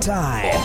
time.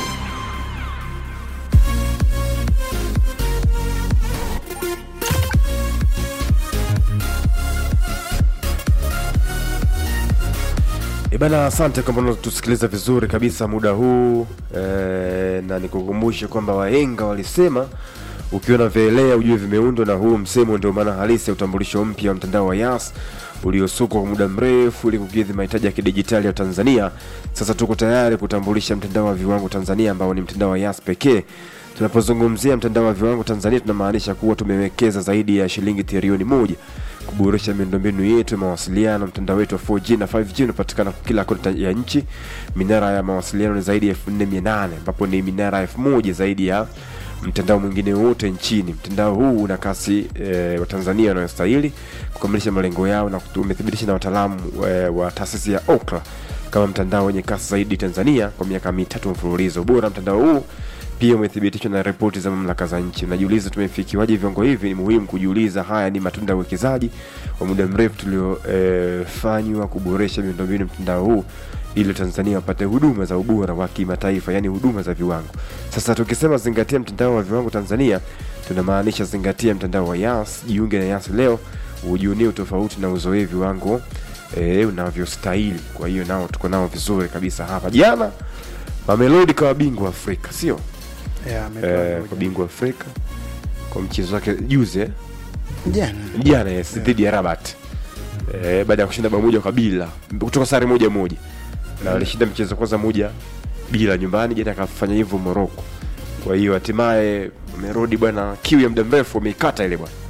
Ibana, asante kwamba unatusikiliza vizuri kabisa muda huu e, na nikukumbushe kwamba wahenga walisema ukiona vielea ujue vimeundwa, na huu msemo ndio maana halisi ya utambulisho mpya wa mtandao wa Yas uliosukwa kwa muda mrefu ili kukidhi mahitaji ya kidijitali ya Tanzania. Sasa tuko tayari kutambulisha mtandao wa viwango Tanzania ambao ni mtandao wa Yas pekee. Tunapozungumzia mtandao wa viwango Tanzania, tunamaanisha kuwa tumewekeza zaidi ya shilingi trilioni moja kuboresha miundombinu yetu ya mawasiliano. Mtandao wetu wa 4G na 5G unapatikana kila kona ya nchi. Minara ya mawasiliano ni zaidi ya 4800 ambapo ni minara 1000 zaidi ya mtandao mwingine wote nchini. Mtandao huu una kasi e, wa Tanzania wanayostahili kukamilisha malengo yao na umethibitisha na wataalamu e, wa taasisi ya Ookla kama mtandao wenye kasi zaidi Tanzania kwa miaka mitatu mfululizo. Ubora mtandao huu pia umethibitishwa na ripoti za mamlaka za nchi. Unajiuliza tumefikiwaje viwango hivi? Ni muhimu kujiuliza. Haya ni matunda ya uwekezaji wa muda mrefu tuliofanywa e, kuboresha miundombinu mtandao huu ili Tanzania wapate huduma za ubora wa kimataifa, yani huduma za viwango. Sasa tukisema zingatia mtandao wa viwango Tanzania, tunamaanisha zingatia mtandao wa Yas. Jiunge na Yas leo ujionie utofauti na uzoee viwango e, unavyostahili. Kwa hiyo nao tuko nao vizuri kabisa hapa. Jana Mamelodi kawa bingwa Afrika, sio Yeah, ametoa eh, moja. kwa bingwa Afrika kwa mchezo wake juzi eh? Jana. jana yes, dhidi ya Rabat eh, baada ya kushinda bao moja kwa bila kutoka sare moja moja na walishinda mchezo kwanza moja bila nyumbani, jana akafanya hivyo Morocco. Kwa hiyo hatimaye amerudi bwana, kiu ya muda mrefu wameikata ile bwana,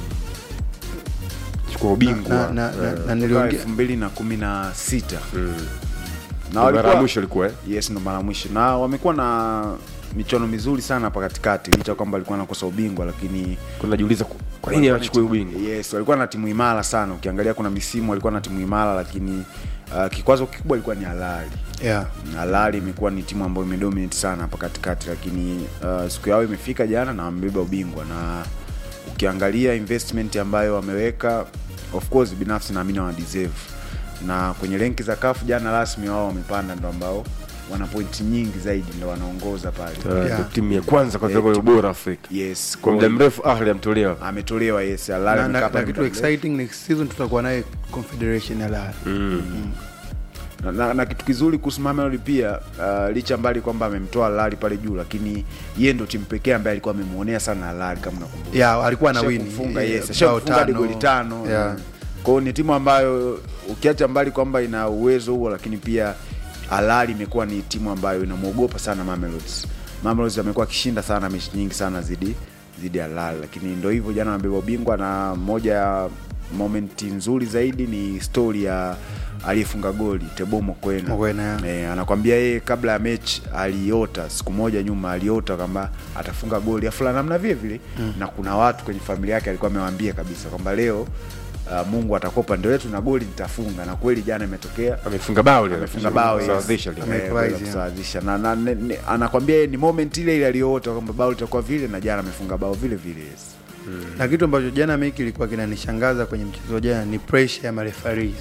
chukua ubingwa Na- na- na- Eh, na niliongea elfu mbili na kumi na sita mm. na Ndio mara ya walikuwa mwisho ilikuwa eh? yes ndo mara ya mwisho na wamekuwa na michuano mizuri sana hapa katikati licha ya kwamba walikuwa nakosa ubingwa lakini Kuna najiuliza ku- kwa nini walikuwa hawachukui na timu- ubingwa yes walikuwa na timu imara sana ukiangalia kuna misimu walikuwa na timu imara lakini uh, kikwazo kikubwa ilikuwa ni halali yeah. halali imekuwa ni timu ambayo imedominate sana hapa katikati lakini uh, siku yao imefika jana na wamebeba ubingwa na ukiangalia investment ambayo wameweka of course binafsi naamini wana deserve na kwenye renki za kafu jana rasmi wao wamepanda ndo ambao wana pointi nyingi zaidi ndo wanaongoza pale Eh, Yeah. timu ya kwanza kwa Eh, viwango vya timu- ubora Afrika yes kwa muda mrefu. Ahli amtolewa ametolewa yes Al Ahly na, amekaa na, pale na kitu muda mrefu. exciting next season tutakuwa naye confederation ya Lala na, na, na kitu kizuri kuhusu Mamelodi pia uh, licha mbali kwamba amemtoa Lali pale juu, lakini yeye ndo timu pekee ambaye alikuwa amemuonea sana Lali kama nakumbuka. yeah, alikuwa na win Ashakufunga, Eh, yes, bao ashakufunga hadi tano. goli tano. yeah. Kwa hiyo ni timu ambayo ukiacha mbali kwamba ina uwezo huo, lakini pia Alali imekuwa ni timu ambayo inamwogopa sana Mamelodi. Mamelodi amekuwa akishinda sana mechi nyingi sana zidi zidi ya Alali, lakini ndo hivyo, jana amebeba ubingwa, na moja ya momenti nzuri zaidi ni story ya aliyefunga goli Teboho Mokoena. Mokoena, yeah. Eh, anakwambia yeye kabla ya mechi aliota siku moja nyuma aliota kwamba atafunga goli afu la namna vile vile mm. na kuna watu kwenye familia yake alikuwa amewaambia kabisa kwamba leo uh, Mungu atakopa ndio yetu na goli nitafunga na kweli jana imetokea amefunga bao leo. amefunga bao yes. Kusawazisha leo. Ame- Eh, Amefurahi, kwenda yeah. kusawazisha na, na, ne- ne- anakwambia yeye ni moment ile ile aliyoota kwamba bao litakuwa vile na jana amefunga bao vile vile yes. na kitu ambacho jana meki ilikuwa kinanishangaza kwenye mchezo wa jana ni pressure ya marefaris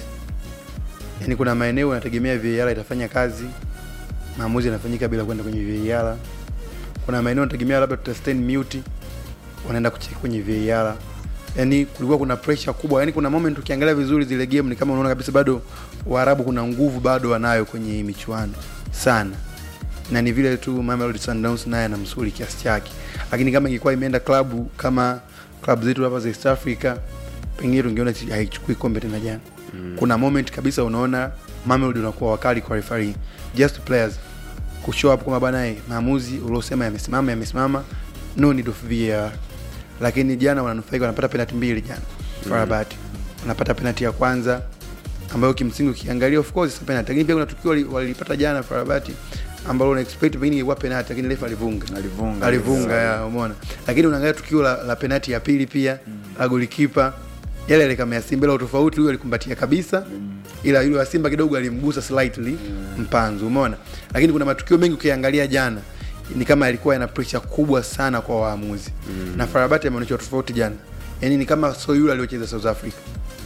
yaani kuna maeneo yanategemea VAR itafanya kazi maamuzi yanafanyika bila kwenda kwenye VAR kuna maeneo yanategemea labda tutastain mute wanaenda kucheki kwenye VAR yaani kulikuwa kuna pressure kubwa yaani kuna moment ukiangalia vizuri zile game ni kama unaona kabisa bado waarabu kuna nguvu bado wanayo kwenye hii michuano sana na ni vile tu Mamelodi Sundowns naye ana msuli kiasi chake, lakini kama ingekuwa imeenda klabu kama klabu zetu hapa za East Africa, pengine tungeona si- haichukui kombe tena jana. Mm. Kuna moment kabisa unaona Mamelodi unakuwa wakali kwa referee, just players kushow up kwamba bana, eh, maamuzi uliosema yamesimama yamesimama, no need of VAR. Lakini jana wananufaika, wanapata penalty mbili jana Farabat wanapata penalty ya kwanza ambayo kimsingi ukiangalia of course si penalty, lakini pia kuna tukio wali- walilipata jana Farabati ambalo una expect pengine ingekuwa penalty, lakini refa alivunga Alivunga. alivunga, ya umeona. Lakini unaangalia tukio la, la penalty ya pili pia la golikipa yale yale kama ya Simba, ila tofauti, huyo alikumbatia kabisa, ila yule wa Simba kidogo alimgusa slightly mpanzu, umeona. Lakini kuna matukio mengi ukiangalia jana ni kama yalikuwa yana pressure kubwa sana kwa waamuzi na Farabati ameonyesha tofauti jana, yani ni kama so yule aliocheza South Africa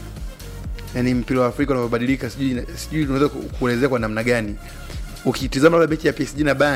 yani mpira wa Afrika unavyobadilika, sijui sijui unaweza ku- kuelezea kwa namna gani. Ukitizama labda mechi ya PSG na Bayern